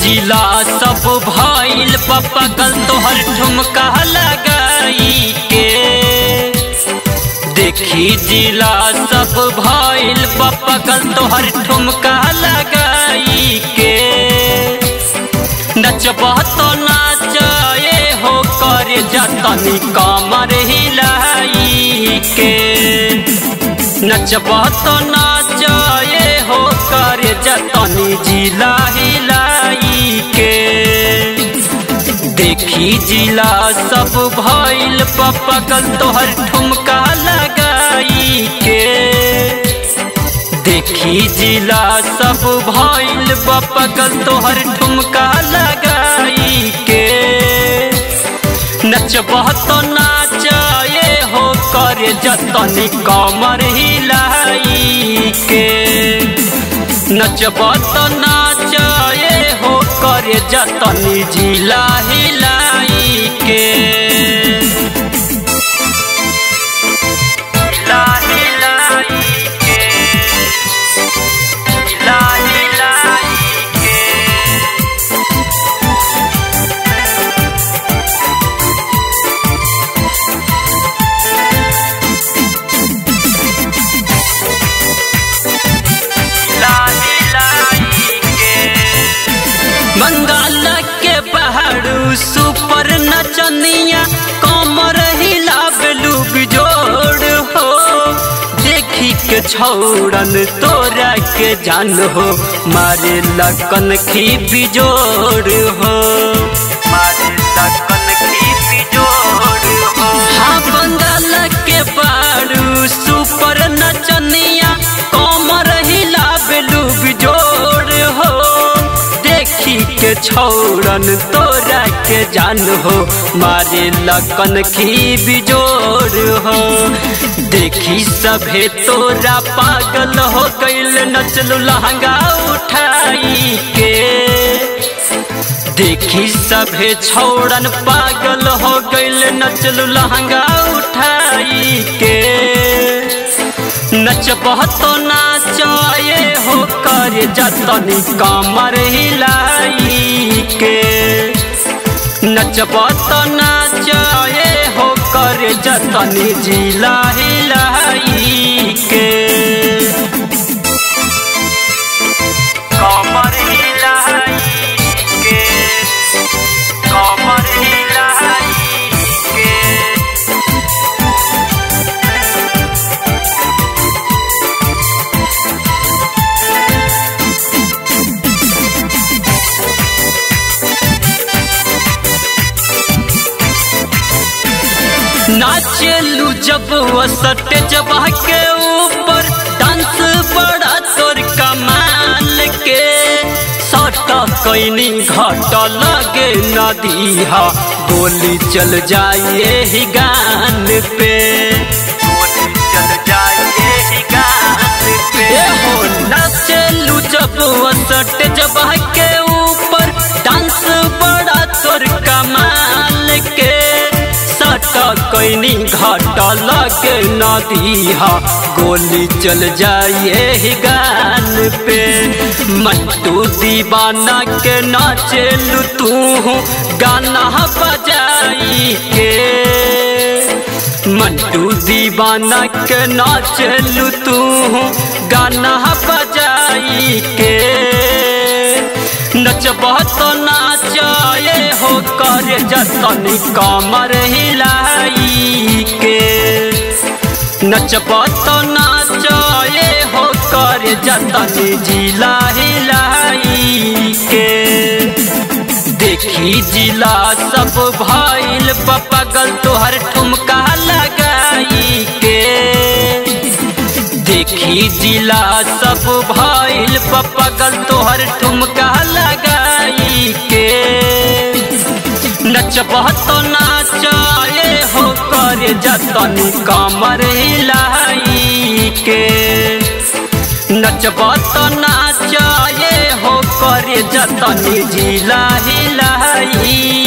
जिला सब भइल पपकल तोहर ठुमका लगाई के देखी जिला सब भइल पपकल तोहर ठुमका लगाई के नचबह तो नाचे हो कर जतनी कमर हिलाई के नचबह तो नाचे हो कर जतनी जिला हिलाई के देखी जिला सब भइल पपकल तोहर ठुमका लगाई के देखी जिला सब भइल बपकल तोहर ठुमका लगाई के नचबह तो नाचे हो कर जतनी कमर हिलाई के नचबह तो नाचे हो कर जतनी जिला हिलाई के हिला हिलाई के हिला हिलाई के बंगाल के पहाड़ू सुपर नचनिया कमर हिलाबलू जोड़ हो देखी के छौड़न तोरा के जान हो मारे लकन की बिजोड़ हो मारे लकन की बिजोड़ हो हाँ बंगाल के पहाड़ू सुपर नचनिया कमर हिलाबलू बिजोड़ हो देखी के छौड़न तोरा के जान हो मारे लकन की बिजोड़ हो देखी सभे तोरा पागल हो गईल नचलू लहंगा उठाई के देखी सभे छौड़न पागल हो गईल नचलू लहंगा उठाई के नचबह तो नाचे हो कर जतनी कमर हिलाई के नचबह तो नाचे हो कर जतनी जिला हिलाई के कमर हिलाई के कमर हिलाई के नाचलू जब वसट जबा के ऊपर डांस बड़ा तोर कमाल के सट कैनी घट लगे नदीहा गोली चल जाइए ही गान पे गोली चल जाइए ही गान पे हो नाचलू जब वसट जबा के ऊपर डांस बड़ा तोर कमाल के सट कैनी घाट लगे नदीहा गोली चल जाइए ही गान पे मट्टू दीवाना के नाचलू तू गाना बजाई के मंटू दीवाना के नाचलू तू गाना बजाई के नचबह तो नाचे हो कर जतनी कमर हिलाई के नचबह तो नाचे हो कर जतनी जिला हिलाई के देखी जिला सब भइल पपगल तोहर ठुमका लगाई के देखी जिला सब भइल पपगल तोहर ठुमका लगाई के नचबह तो नाचे हो कर जतनी कमर हिलाई के नचबह तो नाचे हो कर जतनी जिला हिलाई